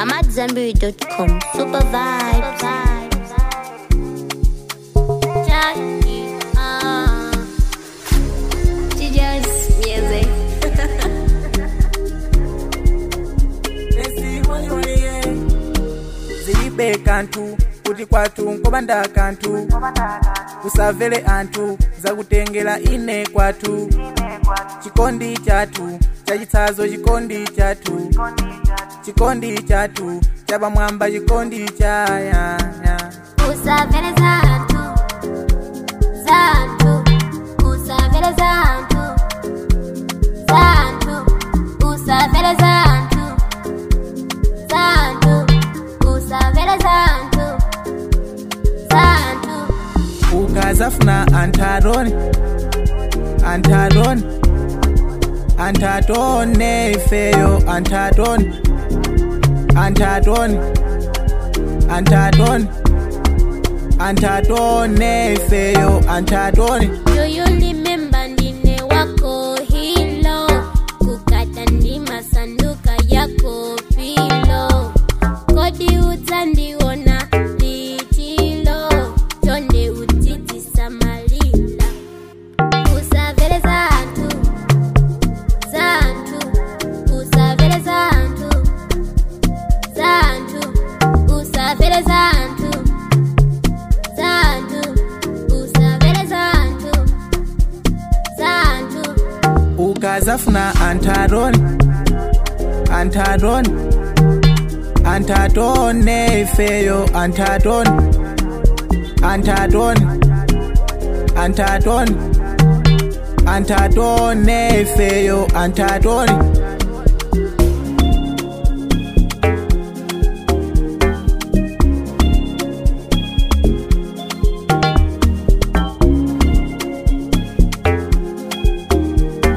I'm at Zenberry.com. Super vibes. Jackie, ah. She just music. zilibe kantu kuti kwatu nkobanda kantu usamvere anthu zakutengera ine kwatu chikondi chatu chachitsazo chikondi chatu chikondi chatu chapamwamba chikondi chayaya Usavele zantu, zantu, usavele zantu, zantu, usavele zantu, zantu, usavele zantu, zantu. ukazafuna antharoni antharoni anthatone ifeyo anthatoni anthatoni anthatoni anthatone ifeyo anthatoni Do you remember ndine wako hilo kukata ndima sanduka yako pilo kodi udzandiona litilo tonde utitisa malila usavele zantu zantu usavele zantu zantu usavele zantu zantu usavele zantu zantu ukazafuna antharoni antharoni anthatone ifeyo anthatoni anthatoni anthatoni anthatone ifeyo anthatoni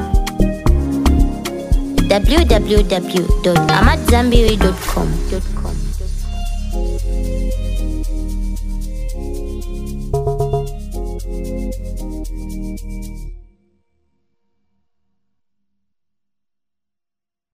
www.amatzambiri.com.